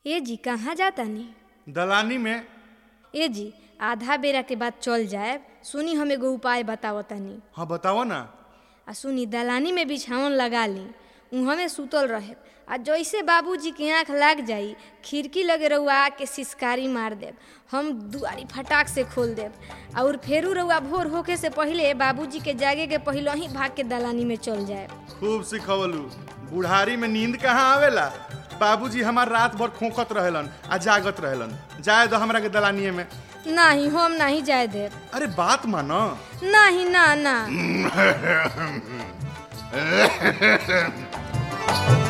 ए जी कहाँ जातानी दलानी में ए जी आधा बेरा के बाद चल जाए सुनी हम एगो उपाय बतावतानी हाँ बताओ ना आ सुनी दलानी में बिछावन लगा ली उहमे सुतल रहे आ जैसे बाबूजी के आँख लाग जाई खिड़की लगे रउआ आके सिसकारी मार देब हम दुआरी फटाक से खोल देब और फेरू रउआ भोर होके से पहिले बाबूजी के जागे के पहिले ही भाग के दलानी में चल जाए खूब सिखवलू बुढ़ारी में नींद कहाँ आवेला बाबूजी हमार रात भर खोखत रहेलन आ जागत रहेलन जाए दो हमरा के दलानिए में नहीं हम नहीं जाए देब अरे बात मानो नहीं ना ना